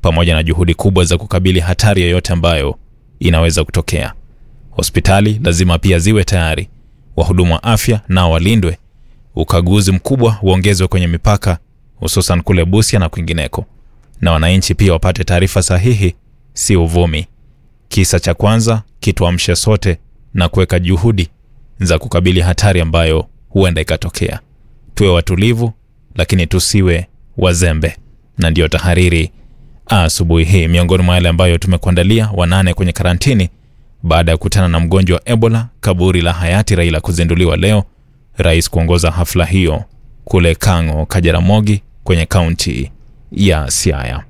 pamoja na juhudi kubwa za kukabili hatari yoyote ambayo inaweza kutokea. Hospitali lazima pia ziwe tayari, wahudumu wa afya nao walindwe, ukaguzi mkubwa uongezwe kwenye mipaka, hususan kule Busia na kwingineko, na wananchi pia wapate taarifa sahihi, si uvumi. Kisa cha kwanza kituamshe sote na kuweka juhudi za kukabili hatari ambayo huenda ikatokea. Tuwe watulivu, lakini tusiwe wazembe. Na ndiyo tahariri asubuhi hii. Miongoni mwa yale ambayo tumekuandalia: wanane kwenye karantini baada ya kukutana na mgonjwa wa Ebola. Kaburi la hayati Raila kuzinduliwa leo, rais kuongoza hafla hiyo kule Kang'o, Kajaramogi kwenye kaunti ya Siaya.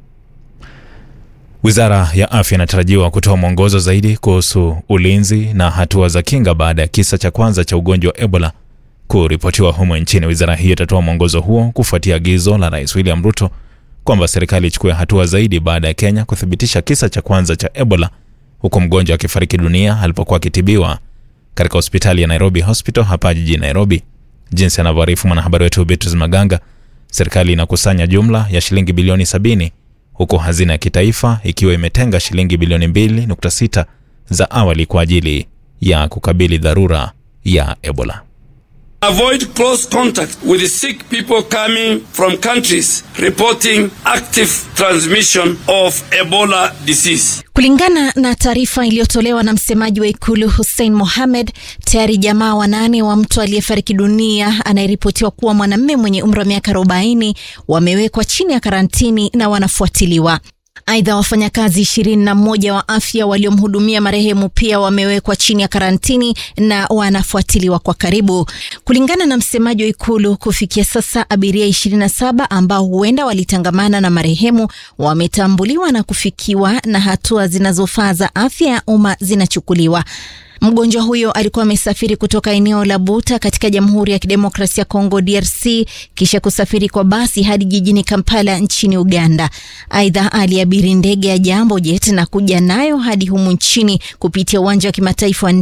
Wizara ya afya inatarajiwa kutoa mwongozo zaidi kuhusu ulinzi na hatua za kinga baada ya kisa cha kwanza cha ugonjwa wa Ebola kuripotiwa humo nchini. Wizara hiyo itatoa mwongozo huo kufuatia agizo la Rais William Ruto kwamba serikali ichukue hatua zaidi baada ya Kenya kuthibitisha kisa cha kwanza cha Ebola, huku mgonjwa akifariki dunia alipokuwa akitibiwa katika hospitali ya Nairobi Hospital hapa jijini Nairobi. Jinsi anavyoarifu mwanahabari wetu Beatrice Maganga, serikali inakusanya jumla ya shilingi bilioni 70 huku hazina ya kitaifa ikiwa imetenga shilingi bilioni 2.6 za awali kwa ajili ya kukabili dharura ya Ebola. Avoid close contact with sick people coming from countries reporting active transmission of Ebola disease. Kulingana na taarifa iliyotolewa na msemaji wa ikulu Hussein Mohamed, tayari jamaa wanane wa mtu aliyefariki dunia anayeripotiwa kuwa mwanamume mwenye umri wa miaka 40 wamewekwa chini ya karantini na wanafuatiliwa. Aidha, wafanyakazi ishirini na mmoja wa afya waliomhudumia marehemu pia wamewekwa chini ya karantini na wanafuatiliwa kwa karibu. Kulingana na msemaji wa ikulu, kufikia sasa abiria 27 ambao huenda walitangamana na marehemu wametambuliwa na kufikiwa na hatua zinazofaa za afya ya umma zinachukuliwa. Mgonjwa huyo alikuwa amesafiri kutoka eneo la Buta katika Jamhuri ya Kidemokrasia ya Kongo DRC kisha kusafiri kwa basi hadi jijini Kampala nchini Uganda. Aidha, aliabiri ndege ya Jambo Jet na kuja nayo hadi humu nchini kupitia uwanja wa kimataifa